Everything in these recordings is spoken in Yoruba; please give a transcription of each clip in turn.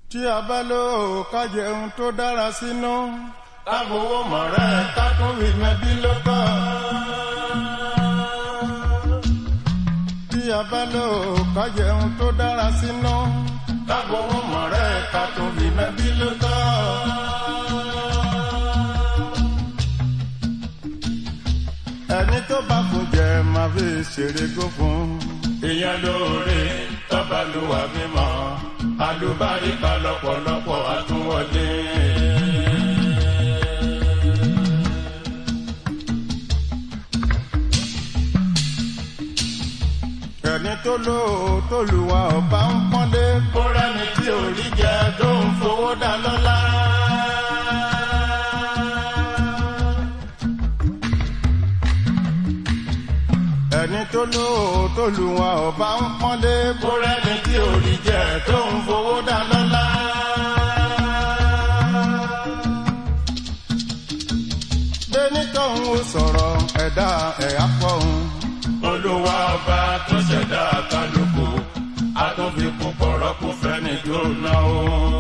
tí a bá lò ó ká jẹun tó dára sínú. ká fowó mọ̀rẹ́ ká tún fi mẹ́bí ló tọ́. tí a bá lò ó ká jẹun tó dára sínú. ká fowó mọ̀rẹ́ ká tún fi mẹ́bí ló tọ́. ẹni tó bá fún jẹ máa fi ṣeré gó fún. ìyẹn lóore tọ́ba ló wà mímọ́ alùbáríkà lọ́pọ̀lọpọ̀ àtúwọlé. ẹni tó lò ó tó lù wá ọba ń pọ́nlé. kó rẹ́ni tí ò rí jẹ tó ń fowó dá lọ́lá. ẹni tó lò ó tó lù wá ọba ń pọ́nlé. kó rẹ́ni tí ò rí jẹ tó ń fowó dá lọ́lá. bẹ́ẹ̀ni tóun ó sọ̀rọ̀ ẹ̀dá ẹ̀ apọ̀hún. olúwa ọba tó ṣẹ̀dá kálukú àtúnfikún pọ̀rọ̀ kò fẹ́ni tó ná o.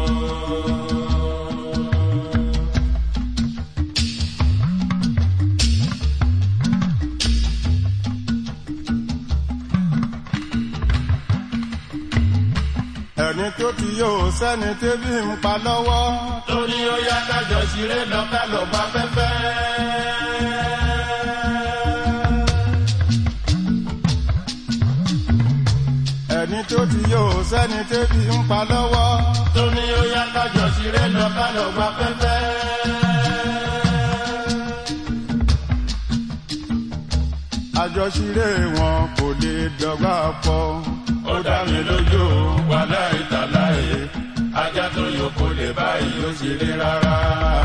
ẹni tó ti yóò sẹ́ni tẹ́bí ń pa lọ́wọ́. torí ó yá kájọ ṣeré lọ ká lọ bá fẹ́fẹ́. ẹni tó ti yóò sẹ́ni tẹ́bí ń pa lọ́wọ́. torí ó yá kájọ ṣeré lọ ká lọ bá fẹ́fẹ́. àjọṣiré wọn kò lè dọ́gba pọ̀. ó dá mi lójú wàhálà ìtàláyé ajá tó yòókù lè báyìí ó ṣeré rárá.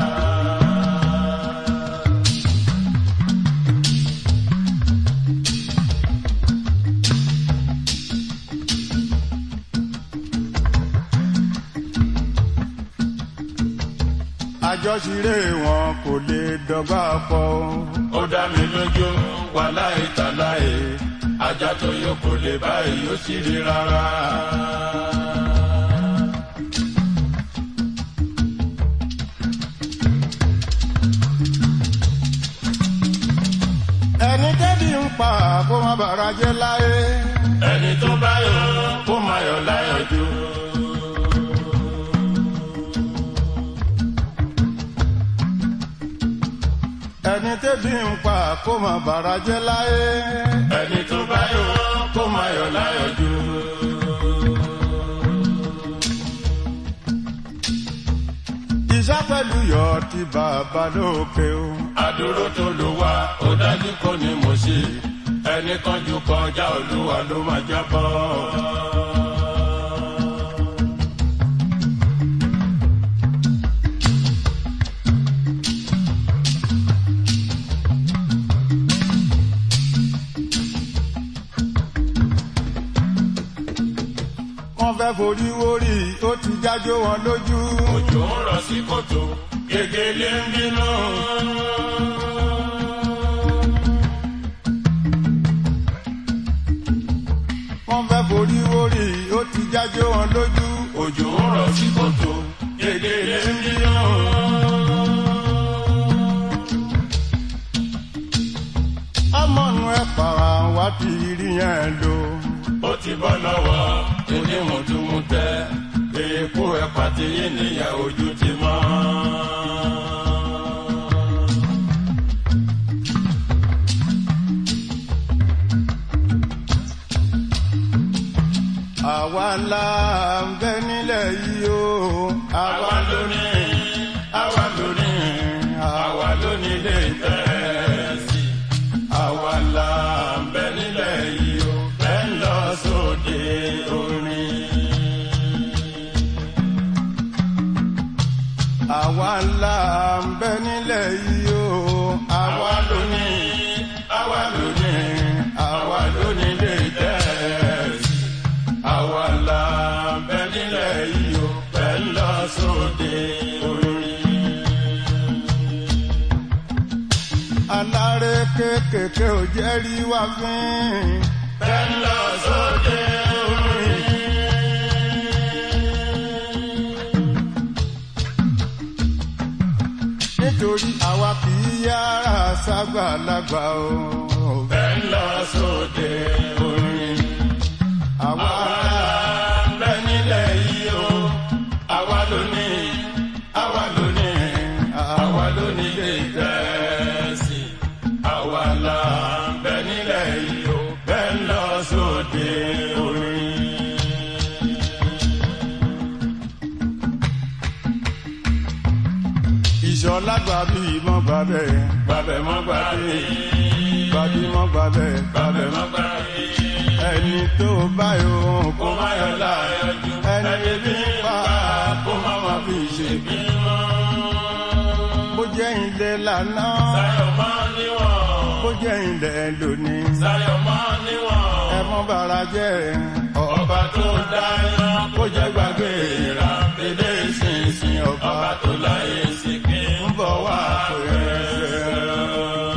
àjọṣiré wọn kò lè dọ́gba pọ̀. ó dá mi lójú wàhálà ìtàláyé ajá tó yòókù lè báyìí ó ṣeré rárá. ẹni tẹ́bí ń pa kó má bàrà jẹ́ láyé. ẹni tó bá yọ kó máa yọ láyọ̀ jù. ẹni tẹ́bí ń pa kó má bàrà jẹ́ láyé. ẹni tó bá yọ kó máa yọ láyọ̀ jù. ìṣá pẹ̀lú yọ ti bàbá lókè o. àdúró tó lò wá ó dájú kò ní mo ṣe ẹni kanjú kọjá olúwa ló máa jábọ́. wọ́n fẹ́ forí wórí ó ti jájó wọn lójú. òjò ń rọ̀ sí kòtò gègéle ń bínú. wọ́n fẹ́ forí wórí ó ti jájó wọn lójú. òjò ń rọ̀ sí kòtò gègéle ń bínú. ọmọ nu ẹ pàrà wá ti rí yẹn lò. ó ti bọ́ lọ́wọ́ onímùtúmùtẹ́ èèpo ẹ̀pà tí yé nìyẹn ojú ti mọ́. àwa ńlá ń bẹ nílẹ̀ yìí o. àwa lónìí àwa lónìí àwa lónìí lè tẹ̀sí. àwa là ń bẹ nílẹ̀ yìí o bẹ́ẹ̀ ń lọ sóde orin. àwa ńlá ń bẹ nílẹ̀ yìí o. àwa lónìí àwa lónìí àwa lónìí lè tẹ̀sí. àwa là ń bẹ nílẹ̀ yìí o bẹ́ẹ̀ ń lọ sóde orin. aláré kékèké ò jẹ́ rí wá fín. bẹ́ẹ̀ ń lọ sóde orin. nítorí àwa kì í yára ságbàlagbà o. bẹ́ẹ̀ ń lọ sóde orin. àwa àwa bẹ nílẹ̀ yìí o àwa ló ní àwa ló ní àwa ló ní lè tẹ̀sí àwa là bẹ nílẹ̀ yìí o bẹ́ẹ̀ ń lọ sóde orin. ìṣọ̀lá gbàbí mọ́ gbàbẹ́ gbàbẹ̀ mọ́ gbàbẹ̀ gbàbí mọ́ gbàbẹ́ gbàbẹ̀ mọ́ gbàbẹ̀ ẹni tó báyọ̀ kó má yọ láyọjú ẹni ẹni bí ń pa kó má má fi ṣe bí mọ́. bó jẹ́ ilé lánàá Sáyọ̀ máa níwọ̀n. bó jẹ́ ilé lónìí Sáyọ̀ máa níwọ̀n. ẹ mọ́ bàrà jẹ́ Ọba tó dáyọ̀ kó jẹ́ gbàgbé ìrà dédé ìsinsìn ọba tó láyé sí kí ń bọ̀ wá pẹ̀lẹ́.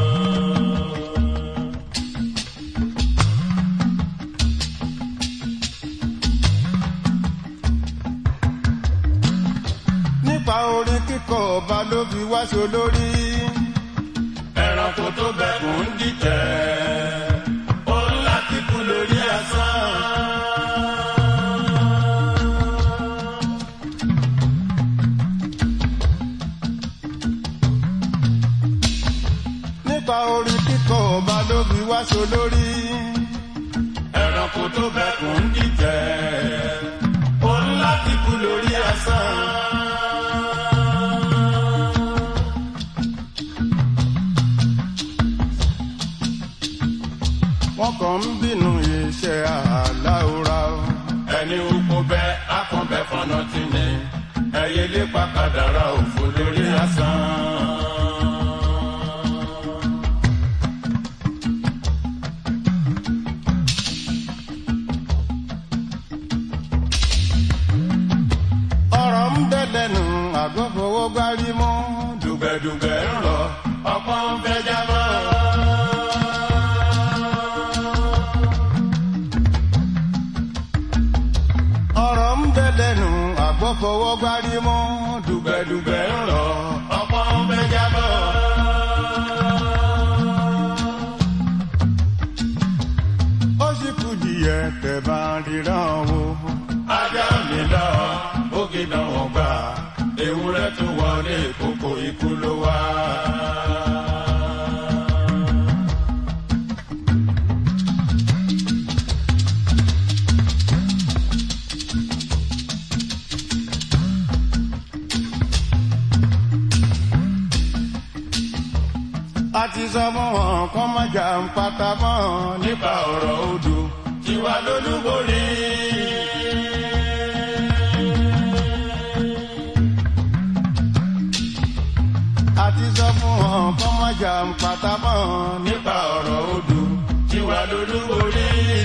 nípa orin kíkọ ọba ló fi wáṣọ lórí Ẹranko tó bẹ̀kùn ń dìtẹ̀. Ó ń láti kú lórí asán. nípa orin kíkọ ọba ló fi wáṣọ lórí Ẹranko tó bẹ̀kùn ń dìtẹ̀. Ó ń láti kú lórí asán. wọn kàn ń bínú iṣẹ́ àláwòrá o. ẹni oko bẹ akọbẹ fọnà tí ni ẹyẹ lépa kàdàrà òfò lórí asán. ọ̀rọ̀ ń bẹ lẹ́nu àgọ́ fowó gbárí mọ́. dùgbẹ̀dùgbẹ̀ ń rọ ọ̀pọ̀ ń fẹ́ jábọ́. ọ̀rọ̀ ń bẹ lẹ́nu àgọ́ fowó gbárí mọ́. dùgbẹ̀dùgbẹ̀ ń rọ ọ̀pọ̀ ń fẹ́ jábọ́. ó sì kú díẹ̀ tẹ̀ bá ríran wo. ajá mi lọ bógi dánwò gbà ewúrẹ́ tó wọlé kókó ikú ló wá. a ti sọ fún wọn kọ́ má jà ń pata mọ́ ní. nípa ọ̀rọ̀ odò tiwa lólúborí. a ti sọ fún wọn kọ́ má jà ń pata mọ́ ní. nípa ọ̀rọ̀ odò tiwa lólúborí.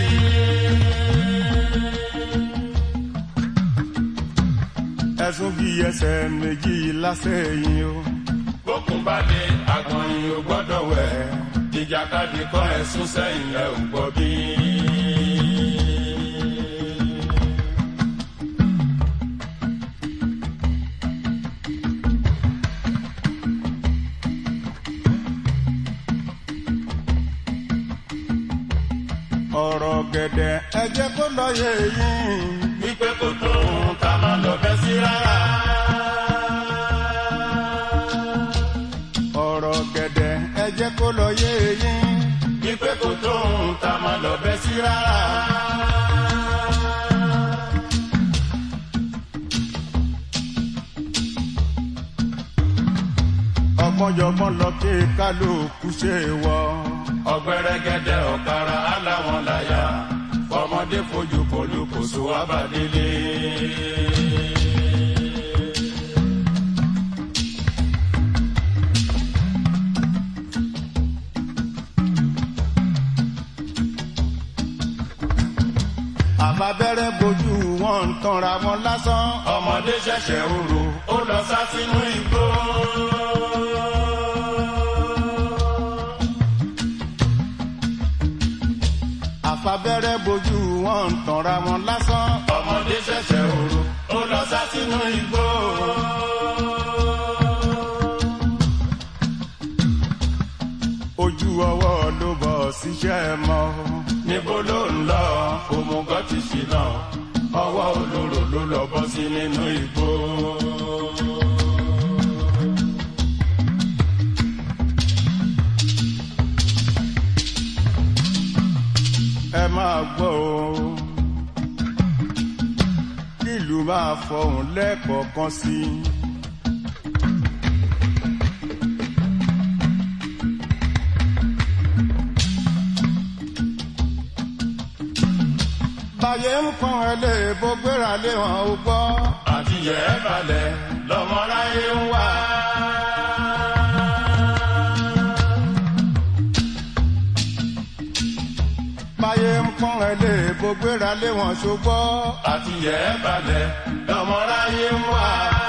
ẹ̀sùn bí ẹsẹ̀ méjì lásẹ̀yìn o. bókun bá dé agbọ̀nyin ò gbọ́dọ̀ wẹ̀ ìjàkadì kọ́ ẹ̀sùn sẹ́yìn ẹ̀ ò gbọ́ bí. ọ̀rọ̀ gẹ̀dẹ̀ ẹ jẹ́ kó lọ yé yín. wípé kò tó ohun tá a máa lọ bẹ́ sí rárá. ọ̀rọ̀ gẹ̀dẹ̀ ẹ jẹ́ kó lọ yé yín. wípé kò tó ohun tá a máa lọ bẹ́ sí rárá. ọgbọ́njọgbọ́n lọ ké kálukú ṣe wọ. ọ̀gbẹ́rẹ́gẹ́dẹ́ ọ̀kara aláwọn láyà fọmọdé fojú kọlu kò so abadélé. àbábẹ́rẹ́ bojú wọn ń tanra wọn lásán. ọmọdé ṣẹ̀ṣẹ̀ oró ó lọ sá sínú igbó. àfàbẹ́rẹ́ bojú wọn ń tanra wọn lásán. ọmọdé ṣẹ̀ṣẹ̀ oró ó lọ sá sínú igbó. ló lọ bọ́ sí nínú igbó. ẹ máa gbọ́ o ìlú máa fọhùn lẹ́ẹ̀kọ̀ọ̀kan sí i. báyé ń pọ́n ẹ lé bó gbéra lé wọn ò gbọ́. àti yẹ ẹ balẹ̀ lọ́mọláyé ń wá. báyé ń pọ́n ẹ lé bó gbéra lé wọn ṣùgbọ́. àti yẹ ẹ balẹ̀ lọ́mọláyé ń wá.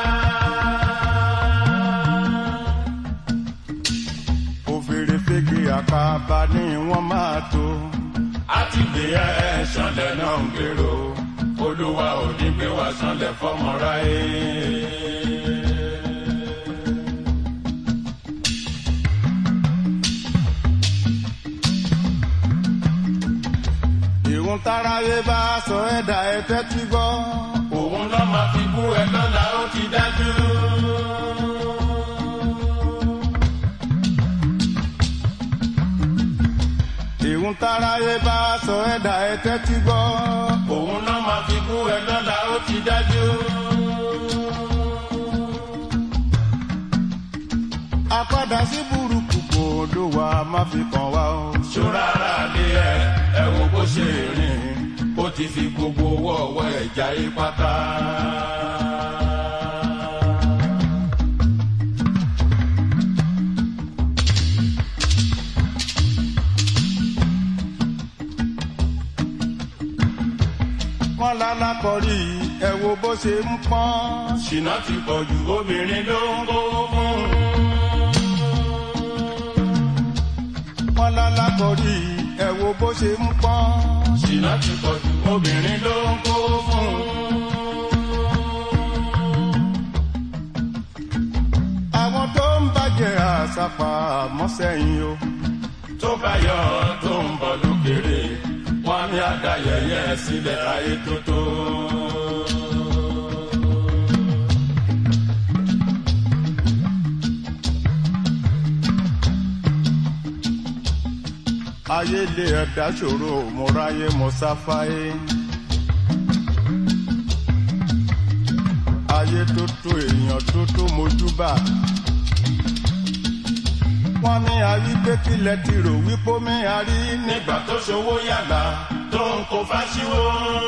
òfèrè fèkì àkàbà ni wọ́n máa tó. àti gbé ẹ ṣanlẹ̀ náà ń gbèrò olúwa ò ní gbé wá ṣanlẹ̀ fọmọráyé. ìhun táráyé bá sọ ẹ̀dá ẹ tẹ́tí gbọ́. òun lọ́ máa fi bú ẹ lọ́la ó ti dájú. ìhun táráyé bá sọ ẹ̀dá ẹ tẹ́tí gbọ́. òun lọ́ máa fi bú ẹ lọ́la ó ti dájú. àpadà sí burúkú kò ló wà má fi kàn wá o. ṣọ́ra ara lé ẹ ẹ wo bó ṣe rìn ó ti fi gbogbo owó ọwọ́ ẹ̀ jáyé pátá. wọ́n lálákọ̀ọ́rí ẹ wo bó ṣe ń pọ́n. ṣìnà ti pọ̀ jù obìnrin ló ń kó fún. wọ́n lálákọ̀ọ́rí ẹ wo bó ṣe ń pọ́n. ṣìnà ti pọ̀ jù obìnrin ló ń kó fún. àwọn tó ń bàjẹ́ àṣàpà mọ́sẹ̀yìn o. tó bá yọ tó ń bọ̀ lókèrè wọ́n ní àdáyẹyẹ sílẹ̀ ayé tó tó. ayé lé ẹ̀dá ṣòro mo ráyé mo sáfáyé. ayé tó tó èèyàn tó tó mojúbà. wọ́n ní ayé pé kílẹ̀ ti rò wípé mi àrí ní. nígbà tó ṣòwò yàgbà tó ń kó fásiwò.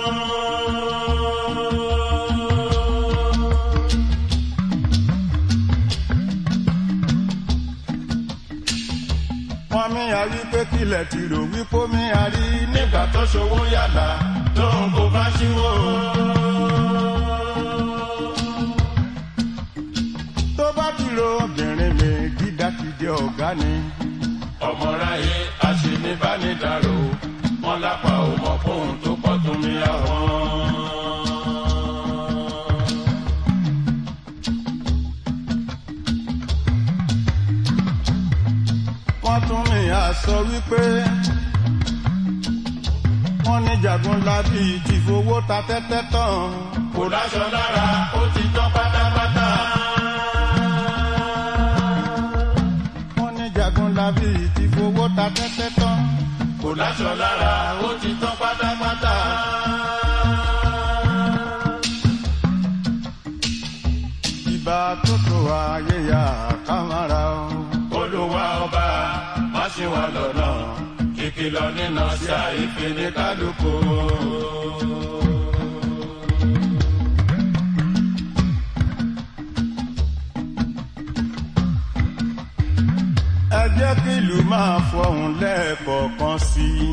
wọ́n ní ayé pé kílẹ̀ ti rò wípé mi àrí ní. nígbà tó ṣòwò yàgbà tó ń kó fásiwò. tó bá ti ro obìnrin mi dídákìdí ọ̀gá ni. ọmọráyé aṣèníbánidàrò wọn lápá ò mọ fóun tó pọ̀ tó mi àwọn. wọ́n tún ní àsọ wípé wọ́n ní jagunlabi ti fowó ta tẹ́tẹ́ tán. kò láṣọ lára ó ti tán pátápátá. wọ́n ní jagunlabi ti fowó ta tẹ́tẹ́ tán. kò láṣọ lára ó ti tán pátápátá. ìbá tó tó ayé ya kámárà o. olùwà ọba má ṣe wà lọ́nà kìkìlọ̀ nínú sí àìfẹ́ ní kálukú. ẹ jẹ́ kí ìlú máa fọhùn lẹ́ẹ̀kọ̀ọ̀kan sí i.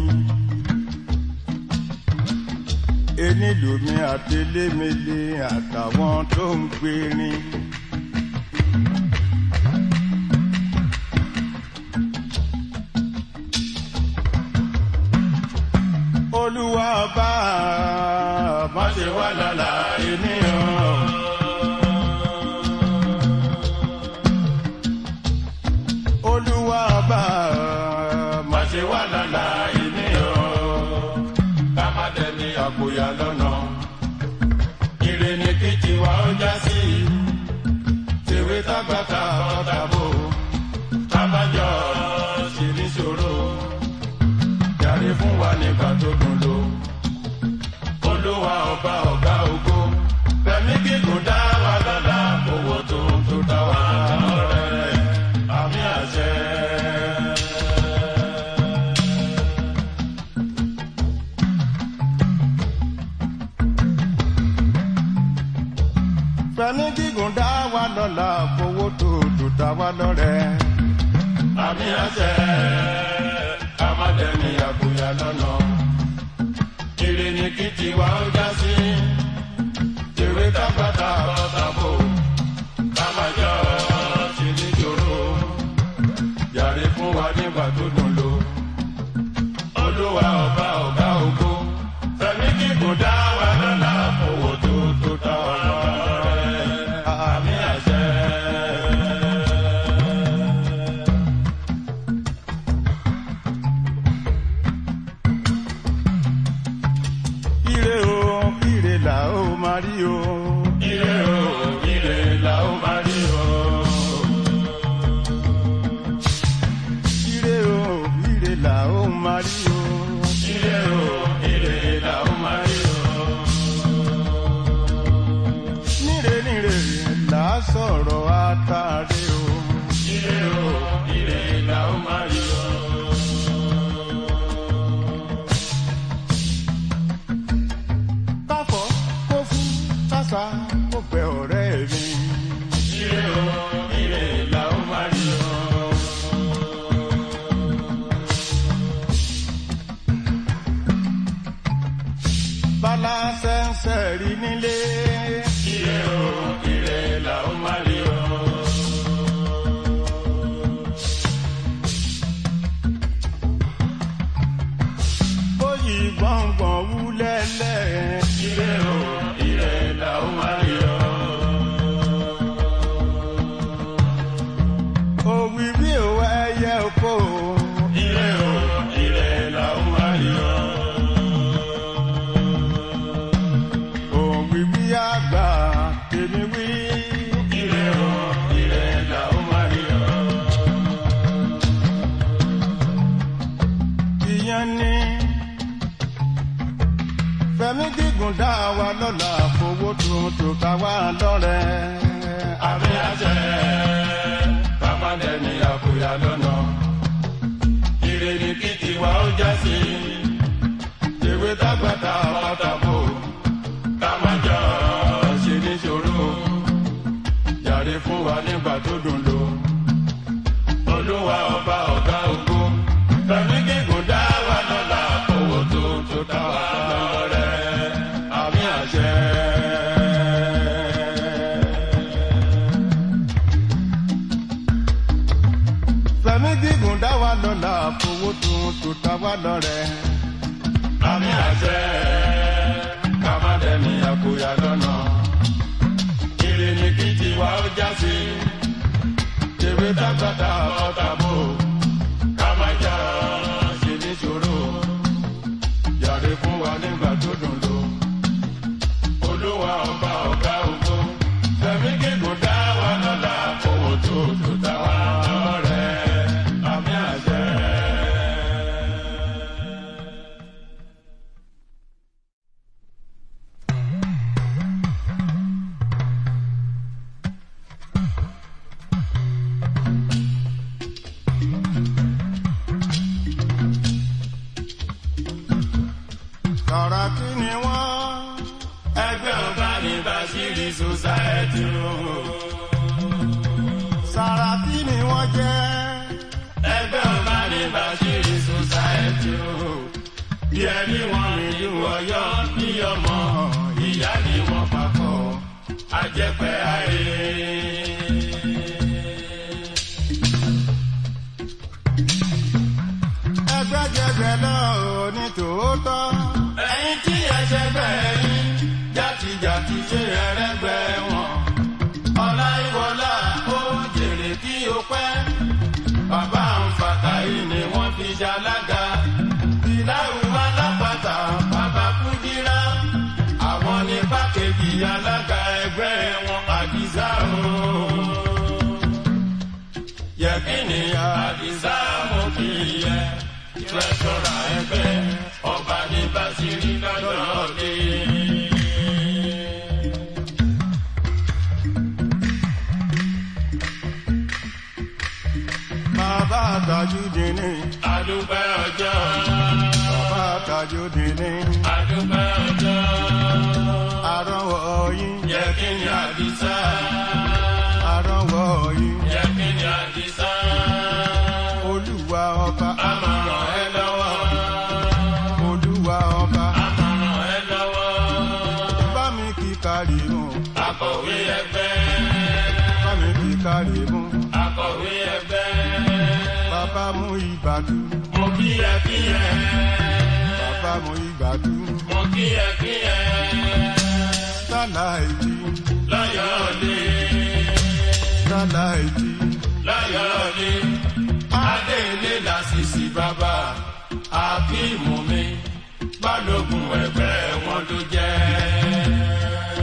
enílùmí àtẹlẹ́mẹlẹ àtàwọn tó ń gbérin. olúwa bá má ṣe wà lọ́la ènìyàn. olúwa bá má ṣe wà lọ́la ènìyàn. ká má dẹni àpòyà lọ́nà. ire ó já sí tèwe tágbàtà ọ̀tàbò tábàjọ́ ṣe níṣòro jàre fún wa nígbà tó dùn lò olúwa ọba ọ̀gá ògo fẹ̀mí gígùn dá wa lọ́la owó tó tó dá wa lọ́rẹ́ àmì àṣẹ. fẹ̀mí gígùn dá wa lọ́la fowó tó tó dá wa lọ́rẹ́. àmì àṣẹ amadẹni àbúyá lọ́nà ire ni kí tiwa ó já sí tèwe tábàtà ọ̀tàbò kámájọ ṣe níjòrò yàrá fún wa nígbà tó dùn lò olúwa ọba ọ̀gá ògo fẹ̀mí kíkùn dá wa lọ́la owó tó tó dá wa lọ́rẹ́ àmì àṣẹ. ire o ire là ó máa rí o. Ire o, ire la ó máa rí o. ire o ire là ó máa rí o. Ire o, ire la ó máa rí o. níre níre là á sọ̀rọ̀ àtàrí o. Ire o, ire la ó máa rí o. káfọ́ kó fún kásá kó fẹ́ ọ̀rẹ́ mi. Ire o, ire la ó máa rí o. bala sẹ́nsẹ̀ rí nílé. Ire o, ire la ó máa rí o. bóyì gbọ̀ngbọ̀n wúlẹ̀lẹ̀. Ire o, ire la ó máa rí o. òwì bí òwò ẹyẹ oko. Ire o, ire la ó máa rí o. òwì bí àgbà tèmi wí. Ire o, ire la ó máa rí o. ìyẹn ní. fẹ̀mí gígùn dá wa lọ́la fowó tuntun ká wá lọ́rẹ́. àmì àṣẹ kámádé ní àkúyà lọ́nà ire ni kí tiwa ó já sí tèwe tágbàtà ọ̀tàbò kámájọ ṣe níṣòro yàrá fún wa nígbà tó dùn lò olúwa ọba ọ̀gá ògo fẹ̀mí gígùn dá wa lọ́la owó tó tó dá wa lọ́rẹ́ àmì àṣẹ. fẹ̀mí gígùn dá wa lọ́la fowó tuntun ká wá lọ́rẹ́. àmì àṣẹ kámádẹ́ni àkóyá lọ́nà ire ni kí tiwa ó já sí tèwe tágbàtà ọ̀tàbò kámájà ṣe níṣòro yàrá fún wa nígbà tó dùn lò olúwa ọba ọ̀gá ògo fẹ̀mí gígùn dá wa lọ́la owó tó tó dá wa lọ́rẹ́ àmì àṣẹ. Sàràkí ni wọ́n. ẹgbẹ́ ọba ní Bashiri society o. Sàràkí ni wọ́n jẹ́. ẹgbẹ́ ọba ní Bashiri society o. bí ẹni wọn nílùú Ọ̀yọ́ bí ọmọ ìyá ni wọn papọ̀ àjẹpẹ́ ayé. Ẹgbẹ́ jẹgbẹ́ náà ò ní tòótọ́. ẹ̀yin tí ẹsẹ̀ bẹ́ẹ̀ yín jàtijàti ṣe ẹrẹ́gbẹ́ wọn. ọlá ìwọlá ó jèrè kí o pẹ́. bàbá ń fàtà yìí ni wọ́n fi ṣalága. ìdáhùn alápàtà bàbá kúndírá. àwọn ní pákéjì alága ẹgbẹ́. ẹgbẹ́ wọn àdìsá o. Yẹ̀kínì àdìsá mo kì í yẹ. Tírẹ́sọ̀rà ẹgbẹ́ ọba ní Básírí lọ́jọ́ dé. bàbá tajúdé ní Adúpẹ́ ọjọ́, bàbá tajúdé ní adúpẹ́ ọjọ́. àrọ́wọ́ yín Yẹ̀kínì àdìsá, àrọ́wọ́ yín yẹ̀kínì àdìsá. olúwa ọba Àmọ̀ràn ẹ lọ́wọ́, olúwa ọba àmọ̀ràn ẹ lọ́wọ́. bá mi kí kárí mú Akọ̀wé ẹgbẹ́, bá mi kí kárí mú akọ̀wé ẹgbẹ́. bàbá mú ìbàdú Mo kí ẹ kí ẹ, bàbá mú ìbàdú mo kí ẹ kí ẹ. sálà ìjì Lọ́yọ̀ọ́lé, sálà ìjì lọ́yọ̀ọ́lé. Adéèlé làṣìṣì bàbá, àkíìmù mi. Balógun ẹgbẹ́ wọn ló jẹ́.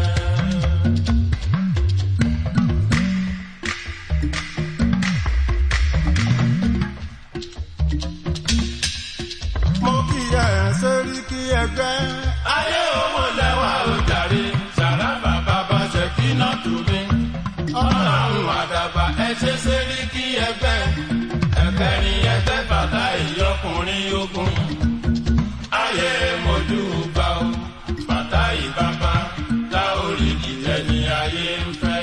mo kí ẹ sórí kí ẹgbẹ́ Ayé owó lẹ́wà ó jàre, sàràbà bàbá ṣèkínà tù mí. Ọlọ́run àdàbà ẹ ṣe ṣeré kí ẹgbẹ́. Ẹgbẹ́rin ẹgbẹ́ bàtà ìyọkùnrin ogun. Ayé mojú bá o, bàtà ìbábá, tá orí ìtẹ́ ni ayé ń fẹ́.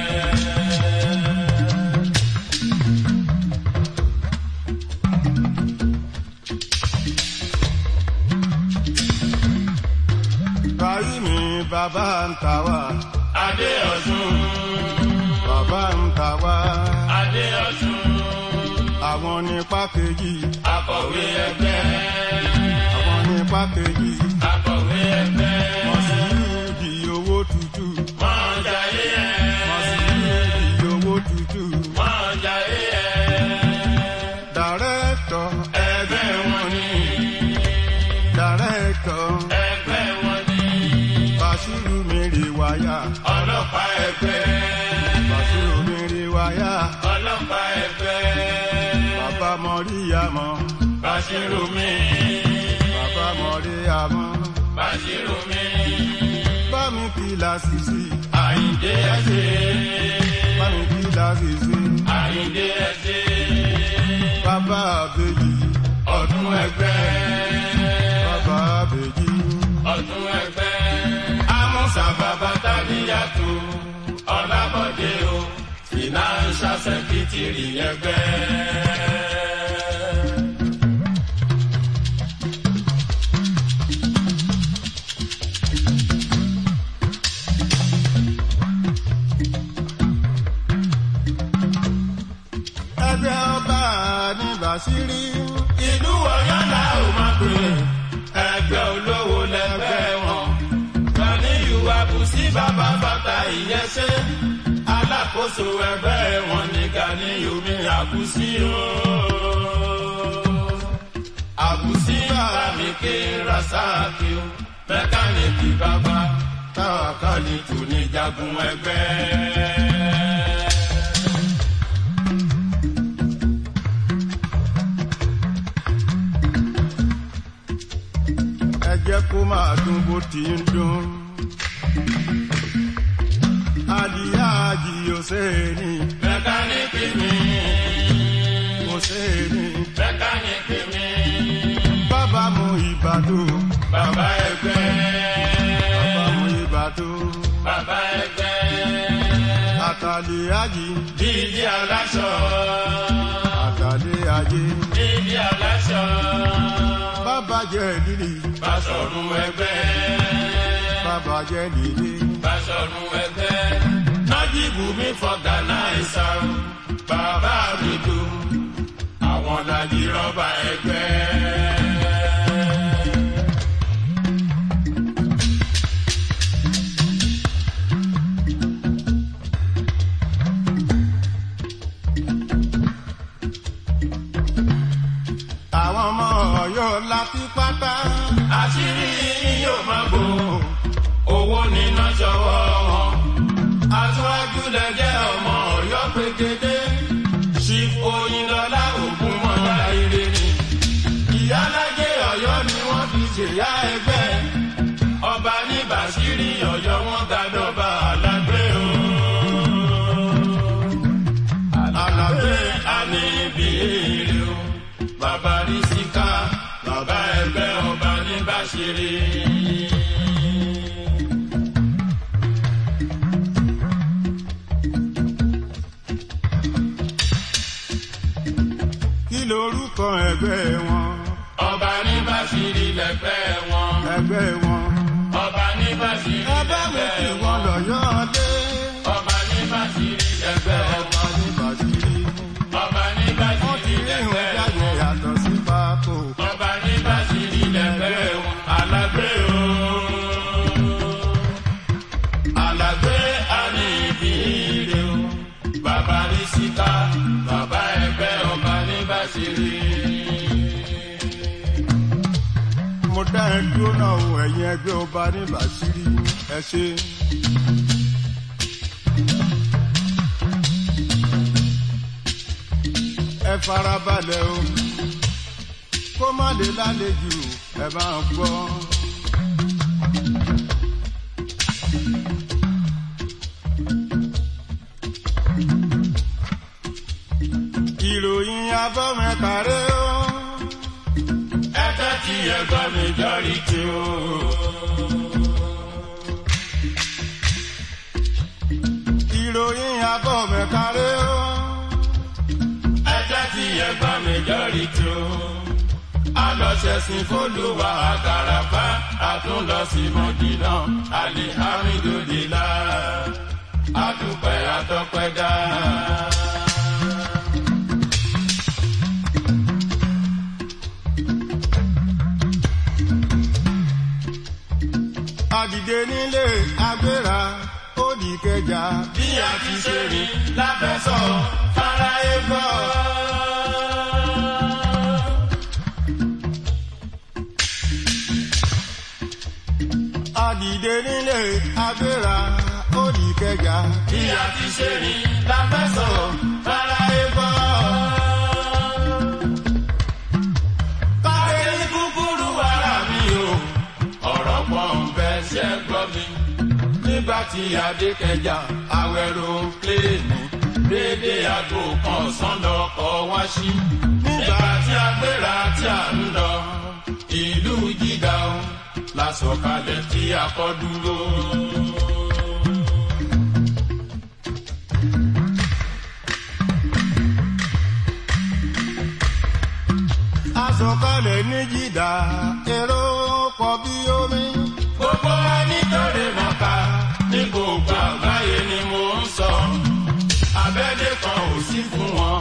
báyìí mi bàbá ń ta wá Adé Ọ̀ṣun, bàbá ń ta wá Adé Ọ̀ṣun, àwọn nípa kejì akọ̀wé ẹgbẹ́, àwọn nípa kejì akọ̀wé ẹgbẹ́. wọ́n sì di owó tútù Wọ́n jayé ẹ̀. wọ́n sì di owó tútù Wọ́n jayé ẹ̀. dàrẹ́tọ̀ Ẹgbẹ́ wọn ni, dàrẹ́tọ̀ ẹgbẹ́ wọn ni. bàṣírù mèrè wáyà Ọlọ́pàá ẹgbẹ́, bàṣírù mèrè wáyà ọlọ́pàá ẹgbẹ́. bàbá mọ̀ríyàmọ̀ Bàṣírù mi, bàbá mọ̀ríyàmọ̀ Bàṣírù mi. bá mi kí lásìsì Àyìndé ẹ̀ṣẹ̀, bá mi kí lásìsì Àyìndé ẹ̀ṣẹ̀. bàbá àbèjì Ọdún ẹgbẹ́, bàbá àbèjì ọdún ẹgbẹ́. Amúsà bàbá Tàbíyàtò, Ọlábọ̀dé o, Financial Secretary ẹgbẹ́. ẹgbẹ́ ọba ní bàṣírí ìlú ọ̀yọ́ la ò máa pè é ẹgbẹ́ olówó lẹ́gbẹ́ wọn. Gani ìwà bùsí bàbá bàtà ìyẹ́sẹ́. Alákòóso ẹgbẹ́ wọn ní Gani omi àbùsí o. Àbùsí bàbá mi ké Rasaki o. Mẹkáníìkì bàbá táwa kan ní tù ní jagun ẹgbẹ́. ẹ jẹ́ kó máa dún bó ti ń dún. adìyá àjì yóò ṣe é ní Mẹkáníìkì mi, kò ṣe é ní. mẹkáníìkì mi. bàbá mú ìbàdàn Bàbá ẹgbẹ́, bàbá mú ìbàdàn bàbá ẹgbẹ́, àtàlẹ́ àjì dídí aláṣọ, àtàlẹ́ àjì dídí aláṣọ, bàbá jẹ́ lílì Bàṣọ̀run ẹgbẹ́, bàbá jẹ́ lílì Bàṣọ̀run ẹgbẹ́, Nájíbù mi fọ̀gànáìsà, bàbá mi dùn, àwọn làjì rọ́bà ẹgbẹ́. àwọn ọmọ ọ̀yọ́ láti pátá àṣírí yín yóò máa bò owó níná ṣọwọ́ wọn lẹ́jẹ́ ọmọ ọ̀yọ́ pégede. chief oyinlọ́lá ògùn mọ́lá ire ni. ìyálájẹ ọ̀yọ́ ni wọ́n fi ṣèyá ẹgbẹ́. ọba ní bàṣírí ọ̀yọ́ wọn gàdọ̀bà alágbé o. alágbé àní ibi èrè o. bàbá rí síká bàbá ẹgbẹ́ ọba ní bàṣírí. kí lorúkọ ẹgbẹ́ wọn ọba ní bàṣírí lẹ́gbẹ́ wọn. ẹgbẹ́ wọn. ọba ní bàṣírí ẹgbẹ́ mi lẹ́gbẹ́ kì wọn. wọ́n lọ́yọ́ dé. ọba ní bàṣírí lẹ́gbẹ́ ọba wọn. ní bàṣírí. ọba ní wọ́n ti bàṣírí rí ìwé lẹ́gbẹ́ jáde wọn. yàtọ̀ sí pákó. ọba ní bàṣírí lẹ́gbẹ́ wọn. alágbé o. alágbé àní ibi ire o. bàbá rí síta bàbá ẹgbẹ́ ọba ní bàṣírí. mo dá ẹ dúró náà o ẹ̀yin ẹgbẹ́ ọba ní bàṣírí ẹ ṣe. ẹ farabalẹ̀ o kó má lè lálejò ẹ máa gbọ́. ìròyìn abọ́mẹ́kàrẹ́ o. ẹgbẹ́ tí ẹgbẹ́ mi jọrí tí o. ìròyìn abọ́mẹ́kàrẹ́ o. ẹjẹ́ tí ẹgbẹ́ mi jọrí tó. a lọ ṣẹ̀sìn fólúwa àgàràbá a tún lọ sí mọ́dínà alihamidulila adúpẹ́ atọ́pẹ́dá. àdìde nílé agbéra ó di kẹjà. bí a ti ṣe rìn lábẹ́sọ̀ fáráyé gbọ́. àdìde nílé agbéra ó di kẹjà. bí a ti ṣe rìn lábẹ́sọ̀ fáráyé gbọ́. Káde ní kúkúrú ara mi o, ọ̀rọ̀ pọ̀ ń bẹ ṣẹ́ gbọ́ mi. Nígbà tí Adékẹjà awẹ́rò pléènì dédé aago kan ọ̀sán lọkọ̀ wá sí. Nígbà tí a gbéra tí a ń lọ, ìlú Jídà o, la sọ̀kalẹ̀ tí a kọ́ dúró. asọ̀kalẹ̀ ní jìdá èrò pọ̀ bí omi. Gbogbo ẹni tó lè mọ̀ká ní gbogbo àgbáyé ni mo ń sọ. Abẹ́lé kan ò sí fún wọn.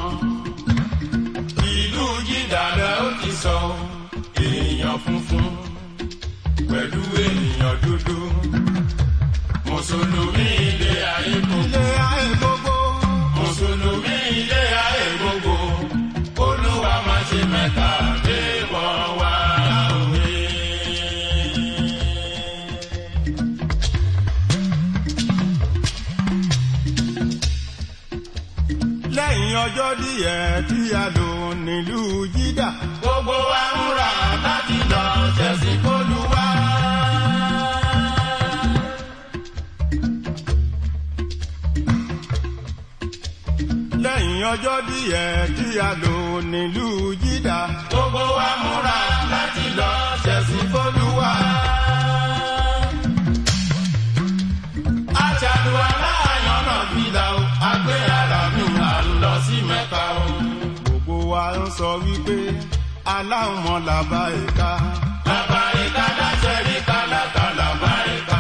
Ìlú Jídàdà ó ti sọ. Èèyàn funfun pẹ̀lú ènìyàn dúdú. Mùsùlùmí ilé ayé kún. ilé ayé gbogbo. Mùsùlùmí ilé ayé gbogbo. Olúwa máa ṣe mẹ́ta lé wọ́n wá òwe. lẹ́yìn ọjọ́ díẹ̀ tí a lò nílùú jídà. gbogbo wa ń ra láti lọ ṣẹ̀sìn kólúwa. lẹ́yìn ọjọ́ díẹ̀ tí a lò nílùú jídà. gbogbo wa múra láti lọ ṣẹ̀sìn kólúwa. aṣàlùwà láàyàn náà fi dà o àgbé ara mi à ń lọ sí mẹ́ta o. gbogbo wa ń sọ wípé aláwọn mọ làbá ẹ̀ka. bàbá ìka láṣẹ rí kálákálá bá ìka.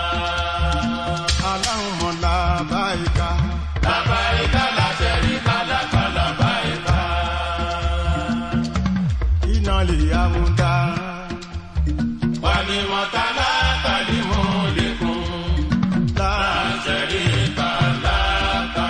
aláwọn mọ làbá ẹ̀ka. bàbá ìka láṣẹ rí kálákálá bá ìka. iná lè amúdá. wà ní mọ̀tálá tàbí mú lẹ́kùn. láàrín láṣẹ rí kálákálá.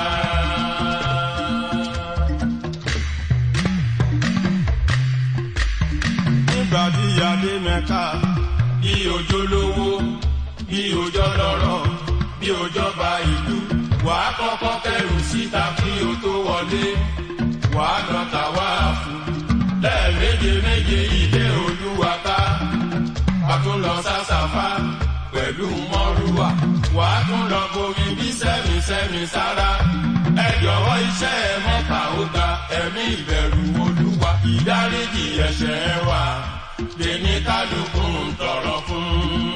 nígbà tí adé mẹ́ka. bí ojó lówó bí ojó lọ́rọ̀ bí ojó ba ìlú wàá kọ́kọ́ kẹrù síta kí o tó wọlé wàá lọ tàwa fún lẹ́ẹ̀méje méje ilé olúwa ká a tún lọ sásàfà pẹ̀lú mọ́rúwà wàá tún lọ bomi bí sẹ́mi sẹ́mi sára ẹ jọ̀wọ́ iṣẹ́ ẹ mọ́ta ó ga ẹ̀mí ìbẹ̀rù olúwa ìdáríjì ẹ̀ṣẹ̀ wa lèmi kálukú ń tọrọ fún.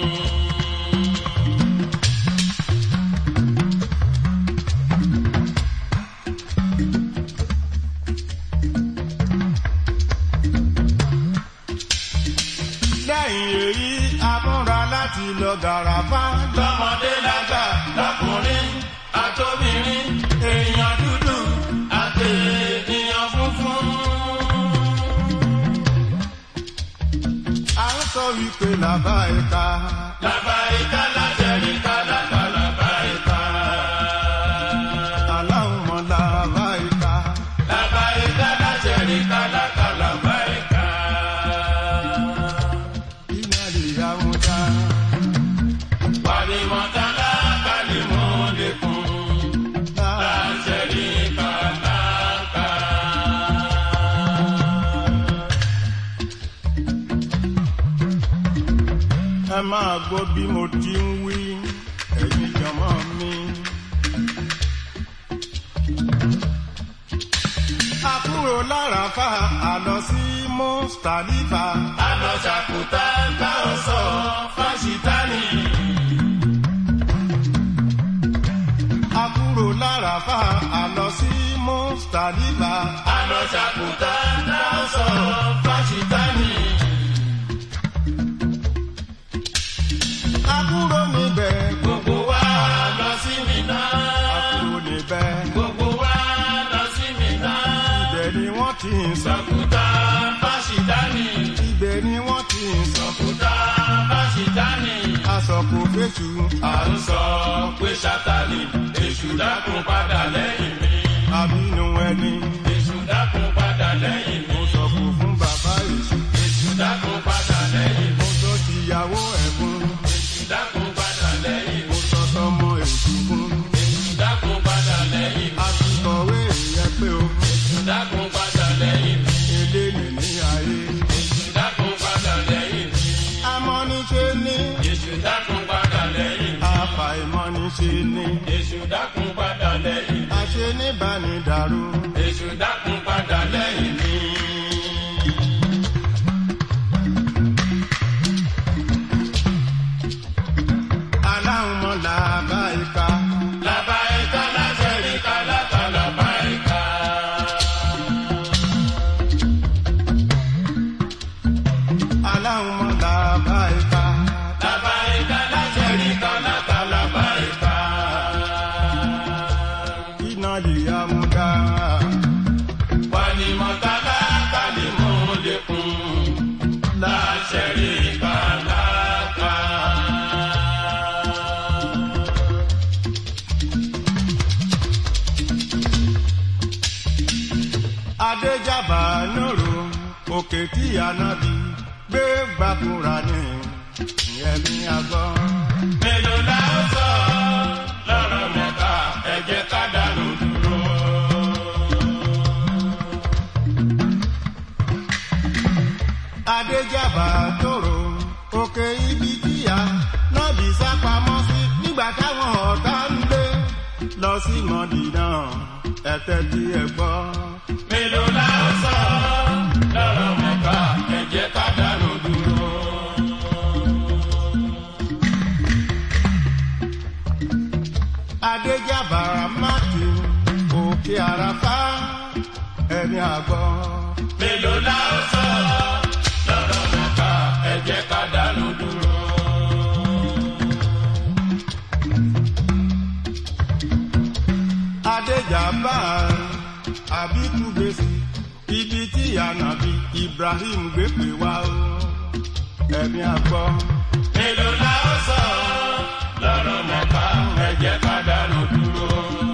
lẹ́yìn èyí amúra láti lọ gàràfà lọ́mọdé lágbà lọ́kùnrin àtòbìnrin èèyàn dúdú àti ènìyàn funfun. à ń sọ wípé làbá ẹ̀ka Làbáyíká lájẹ̀ríkà lágbà làbáyíká. aláwọ̀ làbá ẹ̀ka Làbáyíká lájẹ̀ríkà lágbà làbáyíká. iná lè yá wọn dá Wàlímọ̀tálá kálímù lẹ́kùn. Lájẹ̀ríkà lágbà. ẹ máa gbọ́ bí mo ti ń wí ẹ̀yin jọmọ́ mi. a kúrò láràfà a lọ sí mustalifa Àlọ́ ṣàkútà bá ọ sọ fáṣítánì. a kúrò láràfà a lọ sí mustalifa Àlọ́ ṣàkútà bá ọ sọ fáṣítánì. a kúrò níbẹ̀ Gbogbo wa lọ sí mi a náà. kúrò níbẹ̀ Gbogbo wa lọ sí mi náà. ibẹ̀ ni wọ́n ti ń sọ Sọ̀kútà fáṣítánì. ibẹ̀ ni wọ́n ti ń sọ Sọ̀kútà fáṣítánì. aṣọ kò fẹ́sù À ń sọ pé Sátánì èṣù dákun padà lẹ́yìn mi. àbínú ẹni Èṣù dákun padà lẹ́yìn mi. mo sọ kò fún bàbá èṣù Èṣù dákun padà lẹ́yìn mi. mo sọ tìyàwó ẹ̀fún Èṣù dákun padà lẹ́yìn mi. mo sọ tọmọ èṣù fún Èṣù dákun padà lẹ́yìn mi. a ti kọ̀wé ìyẹn pé o Èṣù dákun padà lẹ́yìn mi. eléyìí ní ayé Èṣù dákun padà lẹ́yìn mi. amọ́niṣe ní Èṣù dákun padà lẹ́yìn mi. àfàìmọ́niṣe ní Èṣù dákun padà lẹ́yìn mi. àṣẹ níbànidàrú Èṣù dákun padà lẹ́yìn mi. aláhùnmọ́ làbá ìka Làbáyíká lájẹ̀ríkà láta làbáyíká. aláhùnmọ́ làbá ìka Làbáyíká lájẹ̀ríkà láta làbáyíká. iná lè yá mú dá Wàlímọ̀tálá kálímù lẹ́kùn. Láṣẹ̀ríkà láta. adéjàbá nòrò òkè tí ànábì gbé gbàkúrà ní ìyẹn ní agbọ́. Mélòó la ó sọ lọ́rọ̀ mẹ́ta ẹ jẹ́ ká dànù dúró. adéjàbá tòrò òkè ibi tíya nọ́ọ̀bì sápamọ́ sí nígbà táwọn ọ̀tá ń lé lọ sí mọ́dínà ẹ̀tẹ́ tí ẹ gbọ́. Mélòó la ó sọ lọ́rọ̀ mẹ́ta ẹ jẹ́ ká dànù dúró. adéjàbá máàkì òkè àràfá ẹni àgbọ̀. Mélòó la ó sọ lọ́rọ̀ mẹ́ta ẹ jẹ́ ká dànù dúró. adéjàbá àbíkú gbèsè ibi tí ànàbí ibrahim gbé pè wá o ẹni àgbọ̀. Mélòó la ó sọ lọ́rọ̀ mẹ́ta ẹ jẹ́ ká dànù dúró.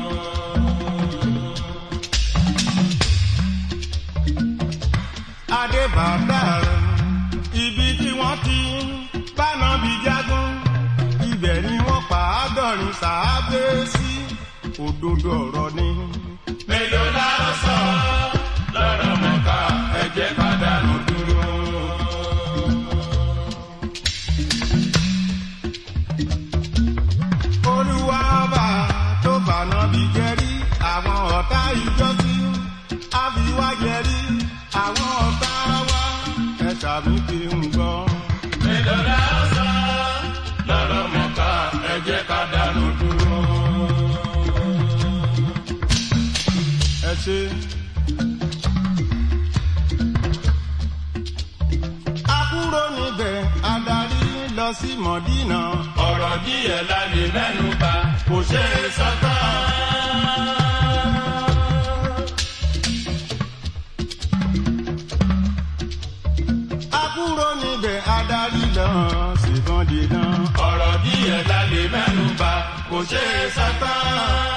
adébàbà ibi tí wọ́n ti báná bí jágún ibẹ̀ ni wọ́n pa àádọ́rin sàábé sí òdodo ọ̀rọ̀ ni. mélòó la ó sọ lọ́rọ̀ mọ́ká ẹ jẹ́ ká dànù dúró. olúwa ọba tó fànà bí jẹ́rí àwọn ọ̀tá ìjọsí àfiwá jẹ́rí àwọn ọ̀tá wa ẹ̀ka mi kì í gbọ́. mélòó la ó sọ lọ́rọ̀ mọ́ká ẹ jẹ́ ká dànù dúró. ẹ ṣe. a kúrò níbẹ̀ adarí lọ sí mọ̀dínà. ọ̀rọ̀ díẹ̀ la lè mẹ́nu bà kò ṣe é sọ́tàn. a kúrò níbẹ̀ adarí lọ sí mọ̀dínà. ọ̀rọ̀ díẹ̀ la lè mẹ́nu bà kò ṣe é sọ́tàn.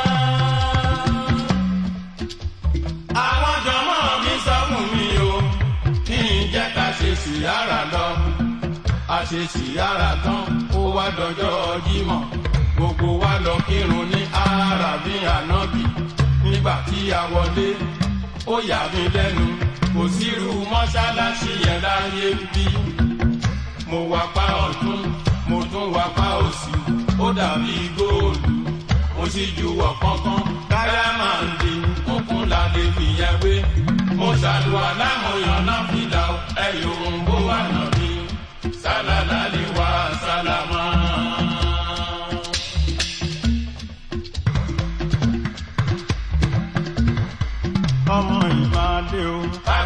àwọn jọmọ mi sọ fún mi o kí n jẹ́ ká ṣe síyára lọ. a ṣe síyára tán ó wá dọjọ́ jímọ̀ gbogbo wa lọ kírun ní arabi anabi nígbà tí a wọlé ó yà mí lẹ́nu kò sírú mọ́ṣáláṣí yẹn láyé bí mo wá pa ọ̀tún mo tún wá pa òsì ó dàbí góòlù mo sì juwọ́ kánkán dáyàmàndì kúnkún la lè fìyẹn wé mo ṣàlùwà lámòyàn náà fìlà ẹ̀yọ̀ òǹbó wà náà bí sálálá lè wá sálámà. ọmọ ìbàdí o. ká